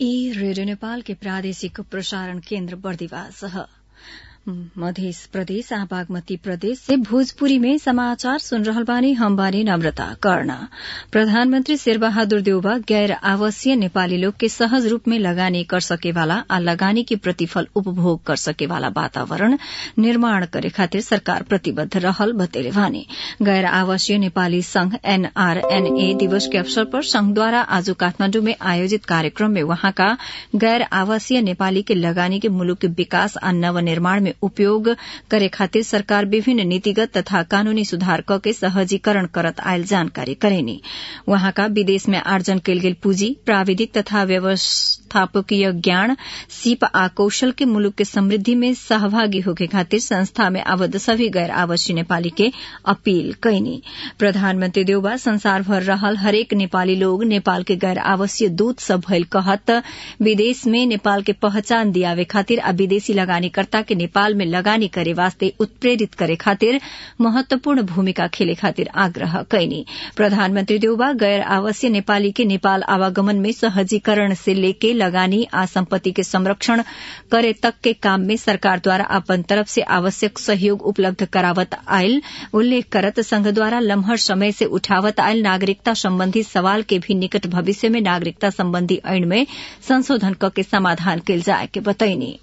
ई रेडियो नेपाल के प्रादेशिक प्रसारण केन्द्र बर्दिवास मध्य प्रदेश आ बागमती प्रदेश से भोजपुरी में समाचार सुन रहल बानी हम बानी नम्रता कर्ण प्रधानमंत्री शेरबहादुर देउबा गैर आवासीय नेपाली लोग के सहज रूप में लगानी कर सकेवाला आ लगानी के प्रतिफल उपभोग कर सकेवाला वातावरण निर्माण करे खातिर सरकार प्रतिबद्ध रहल बतेले बानी गैर आवासीय नेपाली संघ एनआरएनए दिवस के अवसर पर संघद्वारा आज काठमाण्डु में आयोजित कार्यक्रम में वहाँका गैर आवासीय नेपाली के लगानी के मुलुक के विकास आ नवनिर्माण में उपयोग करे खातिर सरकार विभिन्न नीतिगत तथा कानूनी सुधार क के सहजीकरण करत आयल जानकारी करेनी वहाँका विदेश में आर्जन कैल गेल पूंजी प्राविधिक तथा व्यवस्थापकीय ज्ञान सीप आ कौशल के मुलुक के समृद्धि में सहभागी होके खातिर संस्था में आबद्ध सभी गैर आवासीय नेपाली के अपील कैनी प्रधानमंत्री देउबा संसार भर रहल हरेक नेपाली लोग नेपाल के गैर आवासीय दूत सब भइल कहत विदेश में नेपाल के पहचान दियावे खातिर आ विदेशी लगानीकर्ता के नेपाल में लगानी करे वास्ते उत्प्रेरित करे खातिर महत्वपूर्ण भूमिका खेले खातिर आग्रह कैनी प्रधानमंत्री देउबा गैर आवासीय नेपाली के नेपाल आवागमन में सहजीकरण से लेके लगानी आ संपत्ति के संरक्षण करे तक के काम में सरकार द्वारा अपन तरफ से आवश्यक सहयोग उपलब्ध करावत आयल उल्लेख करत संघ द्वारा लम्हर समय से उठावत आयल नागरिकता संबंधी सवाल के भी निकट भविष्य में नागरिकता संबंधी ऐन में संशोधन क के समाधान कैल जाए के बतैनी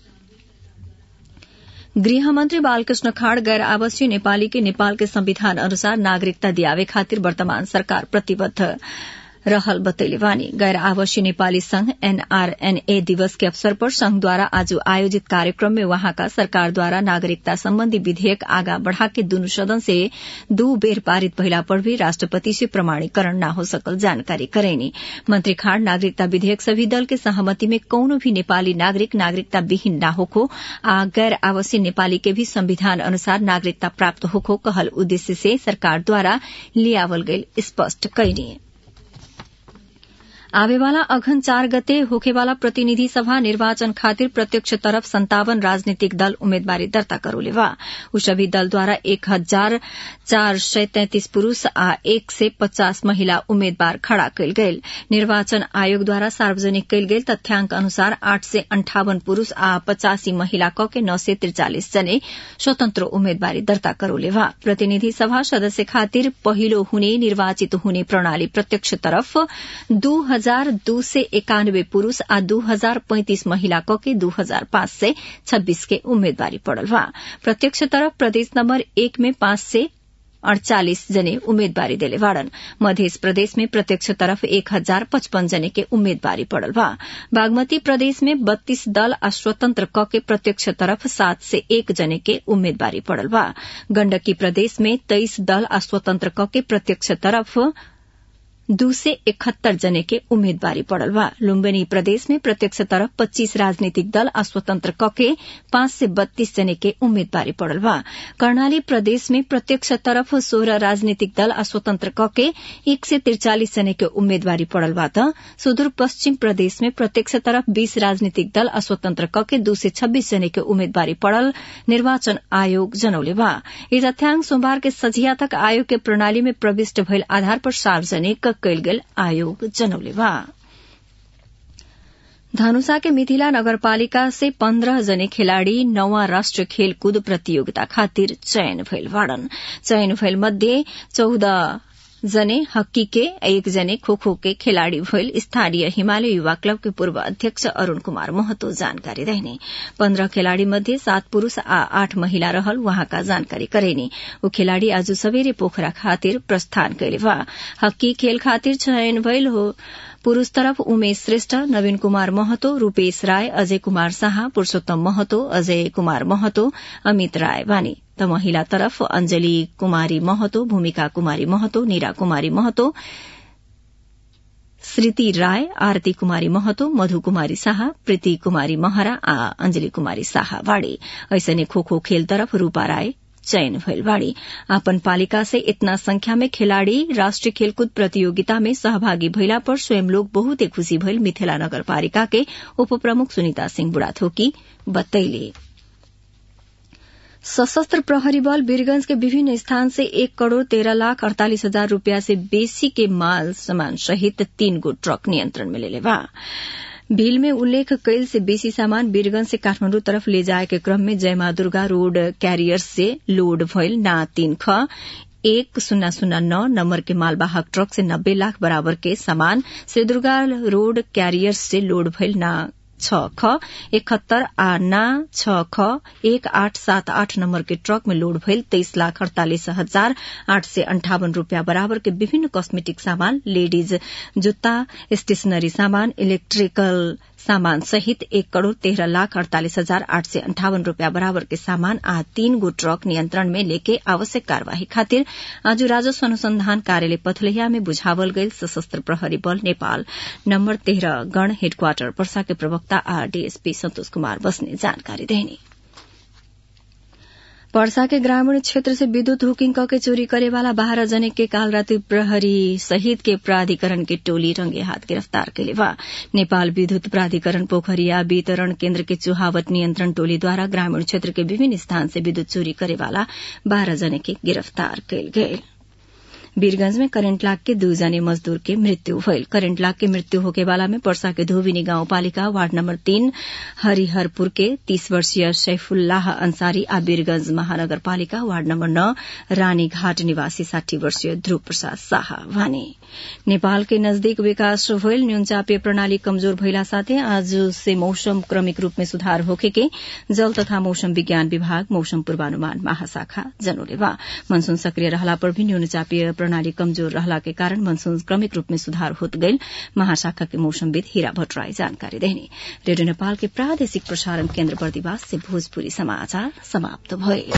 गृहमन्त्री बालकृष्ण खाड़ गैर आवासीय नेपाली के नेपाल के संविधान अनुसार नागरिकता दियावे खातिर वर्तमान सरकार प्रतिबद्ध रहल बतैले बानी गैर आवासीय नेपाली संघ एनआरएनए दिवस के अवसर पर संघद्वारा आज आयोजित कार्यक्रम में वहाँका सरकार द्वारा नागरिकता सम्बन्धी विधेयक आगा बढ़ा के दुनु सदन से दू बेर पारित भइला पर भी राष्ट्रपति से प्रमाणीकरण न हो सकल जानकारी करेनी मंत्री खाड़ नागरिकता विधेयक सभी दल के सहमति में कौनो भी नेपाली नागरिक नागरिकता विहीन न होखो आ गैर आवासीय नेपाली के भी संविधान अनुसार नागरिकता प्राप्त होखो कहल उद्देश्य से सरकार द्वारा लियावल गईल स्पष्ट कैनी आवेवाला अघन चार गते होखेवाला प्रतिनिधि सभा निर्वाचन खातिर प्रत्यक्ष तरफ संतावन राजनीतिक दल उम्मेदवारी दर्ता करोले बा उ सभी दल द्वारा एक हजार चार सय तैंतिस पुरूष आ एक से पचास महिला उम्मेद्वार खड़ा कयल गेल निर्वाचन आयोग द्वारा सार्वजनिक कयल गेल तथ्याङ्क अनुसार आठ से अन्ठावन पुरूष आ पचासी महिला क के नौ से त्रिचालिस जने स्वतन्त्र उम्मेदवारी दर्ता करोले बा प्रतिनिधि सभा सदस्य खातिर पहिलो हुने निर्वाचित हुने प्रणाली प्रत्यक्ष तरफ दू हजार दू से एकानब्बे पुरूष आ दू हजार पैंतिस महिला क के दू हजार पाँच सय छब्बीस के उम्मेदवारी पड़ल बा प्रत्यक्ष तरफ प्रदेश नंबर एक में पाँच से अड़चालिस जने उम्मेदवारी देले बाड़न मध्य प्रदेश में प्रत्यक्ष तरफ एक हजार पचपन जने के उम्मेदवारी पड़ल बा बागमती प्रदेश में बत्तीस दल आ स्वतंत्र क के प्रत्यक्ष तरफ सात से एक जने के उम्मेदवारी पड़ल बा गण्डकी प्रदेश में तेईस दल आ स्वतंत्र क के प्रत्यक्ष तरफ दू से इकहत्तर जने के उम्मेदवारी पड़ल बा लुम्बिनी प्रदेश में प्रत्यक्ष तरफ पच्चीस राजनीतिक दल आ स्वतंत्र कके पांच से बत्तीस जने के उम्मेदवारी पड़ल बा कर्णाली प्रदेश में प्रत्यक्ष तरफ सोह्र राजनीतिक दल आ स्वतंत्र कके एक से तिरचालिस जने के उम्मेदवारी पड़ल बा त सुदूर पश्चिम प्रदेश में प्रत्यक्ष तरफ बीस राजनीतिक दल आ स्वतंत्र कके दू से छब्बीस जने के उम्मेदवारी पड़ल निर्वाचन आयोग जनौले बा यी तथ्याङ्क सोमबार के सझिया तक आयोग के प्रणाली में प्रविष्ट भइल आधार पर सार्वजनिक कैल गेल आयोग जनौले बा धनुषा के मिथिला नगरपालिका से पन्ध्र जने खेलाड़ी नौवा राष्ट्रिय खेलकूद प्रतियोगिता खातिर चयन भइल बाड़न चयन भइल मध्ये चौध जने हक्की के एक जने खो खो के खिलाड़ी भइल स्थानीय हिमालय युवा क्लब के पूर्व अध्यक्ष अरूण कुमार महतो जानकारी रहने पन्ध्र खेलाड़ी मध्ये सात पुरूष आ आठ महिला रहल वहाँका जानकारी करेनी ऊ खेलाड़ी आज सबेरे पोखरा खातिर प्रस्थान कैले बा हक्की खेल खातिर चयन भइल हो पुरूष तरफ उमेश श्रेष्ठ नवीन कुमार महतो रूपेश राय अजय कुमार शाह पुरूषोत्तम महतो अजय कुमार महतो अमित राय बानी त महिला तरफ अंजली कुमारी महतो भूमिका कुमारी महतो नीरा कुमारी महतो श्रीति राय आरती कुमारी महतो मधु कुमारी शाह प्रीति कुमारी महरा आ अंजली कुमारी शाह बाड़ी ऐसने खो खो खेल तरफ रूपा राय चयन भइल बाड़ी आपन पालिका से इतना संख्या में खिलाड़ी राष्ट्रीय खेलकूद प्रतियोगिता में सहभागी भइला पर स्वयं लोग बहुते खुशी भइल मिथिला नगरपालिका के उप प्रमुख सुनिता सिंह बुढ़ाथोकी बतैले सशस्त्र प्रहरी बल वीरगंज के विभिन्न स्थान से एक करोड़ तेरह लाख अड़तालीस हजार रूपया से बेसी के माल सामान सहित तीन गो ट्रक नियंत्रण में लेले बा बिल में उल्लेख कैल से बेसी सामान वीरगंज से काठमाण्डु तरफ ले जाए के क्रम में जयमा दुर्गा रोड कैरियर्स से लोड भइल ना तीन ख एक शून्य शून्य नौ नंबर के मालवाहक ट्रक से नब्बे लाख बराबर के सामान श्री दुर्गा रोड कैरियर्स से लोड भइल ना छ ख इकहत्तर आ ना छ ख एक आठ सात आठ नंबर के ट्रक में लोड भइल तेइस लाख अड़तालिस हजार आठ सय अन्ठावन रूपियाँ बराबर के विभिन्न कस्मेटिक सामान लेडीज जुत्ता स्टेशनरी सामान इलेक्ट्रिकल सामान सहित एक करोड़ तेह्र लाख अड़तालिस हजार आठ सय अन्ठावन रूपियाँ बराबर के सामान आ तीन गो ट्रक नियन्त्रण में लेके आवश्यक कार्यवाही खातिर आज राजस्व अनुसंधान कार्यालय पथलैया में बुझावल गईल सशस्त्र प्रहरी बल नेपाल नम्बर तेह्र गण हेडक्वार्टर पर्सा के प्रवक्ता आ डीएसपी सन्तोष कुमार बस्ने जानकारी देने पर्सा के ग्रामीण क्षेत्र से विद्युत हुकिंग कके चोरी करे वाला बाह्र जने के काल राति प्रहरी सहित के प्राधिकरण के टोली रंगे हाथ गिरफ्तार कैले बा नेपाल विद्युत प्राधिकरण पोखरिया वितरण केन्द्र के चुहावट नियन्त्रण टोलीद्वारा ग्रामीण क्षेत्र के विभिन्न स्थान से विद्युत चोरी करे वाला बाह्र जने के गिरफ्तार कैल गये वीरगंज में करेन्ट लाग के दू जने मजदूर के मृत्यु भइल करेन्ट लाग के मृत्यु होके वाला में पर्सा के धोबिनी गाउँपालिका वार्ड नम्बर तीन हरिहरपुर के तीस वर्षीय सैफुल्लाह अंसारी आ वीरगंज महानगरपालिका वार्ड नम्बर नौ रानीघाट निवासी साठी वर्षीय ध्रुव प्रसाद शाह भने नेपाल के नजदीक विकास भइल न्यूनचापीय प्रणाली कमजोर भइला साथै आज से मौसम क्रमिक रूप में सुधार होखे के जल तथा मौसम विज्ञान विभाग मौसम पूर्वानुमान महाशाखा जनोले बा मनसून सक्रिय रहला पर भी न्यूनचापीय प्रणाली कमजोर रहला के कारण मनसून क्रमिक रूप में सुधार होत गईल महाशाखा के मौसमविद हीरा भट्टराई जानकारी देने रेडियो नेपाल के प्रादेशिक प्रसारण केन्द्र बर्दिवास से भोजपुरी समाचार समाप्त भए